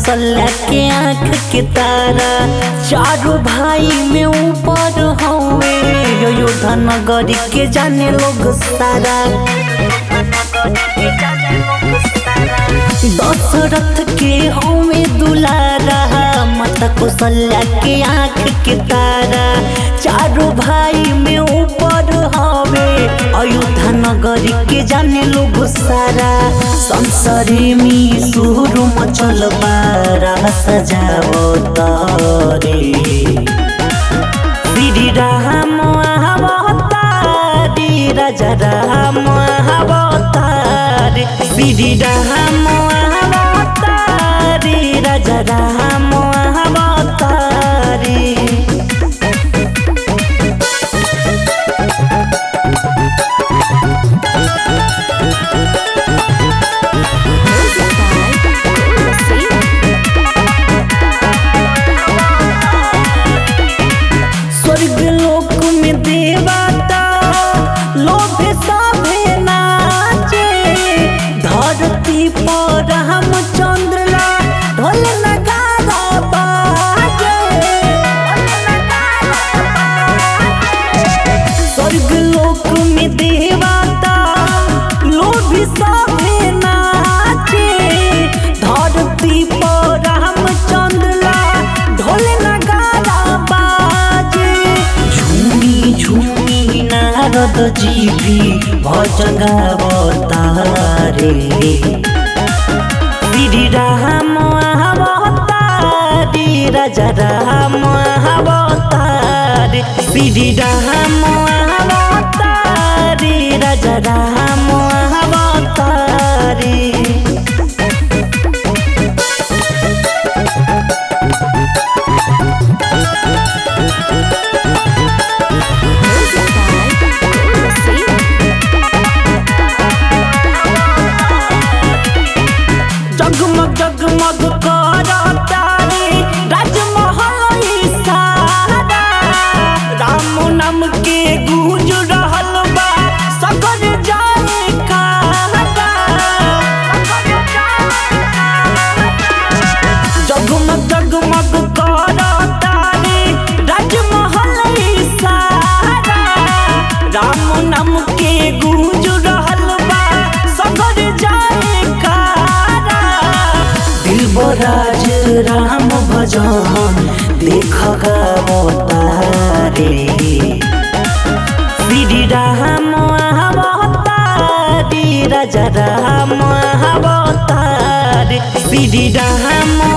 कौशल्या के आँख के तारा चारों भाई में ऊपर हवे योद्धा नगर के जाने लोग सारा दशरथ के हवे दुलारा माता कौशल्या के आँख के तारा चारों भाई में ऊपर हवे अयोध्या नगर के जाने लोग सारा संसारी में सुर मचल बारा सजावो तारे श्री राम अवतारी राजा राम अवतारी श्री राम अवतारी राजा राम अवतारी Music by Sing. स्वर्ग लोक में देवता लोभ सभे नाचे धरती पर हम चंद्रला ढोल नगारा बाजे स्वर्ग लोक में देवता लोभ सभे नाचे धरती पर हम चंद्रला ढोल नगारा बाजे झूमी झूमी नारद जी भी भजन गावतारे श्री राम अवतारी राजा राम अवतारी श्री राम अवतारी राजा राम अवतारी Music by Sing. जगमग जगमग करतारे राजमहल ई सारा राम नाम के गूंज रहल बा सगर जाए कारा जगमग जगमग करतारे राजमहल ई सारा राम नाम के गूंज रहल बा सगर जाए कारा दिलबराज राम भजन देख गावतारे श्री राम अवतारी राजा राम अवतारी श्री राम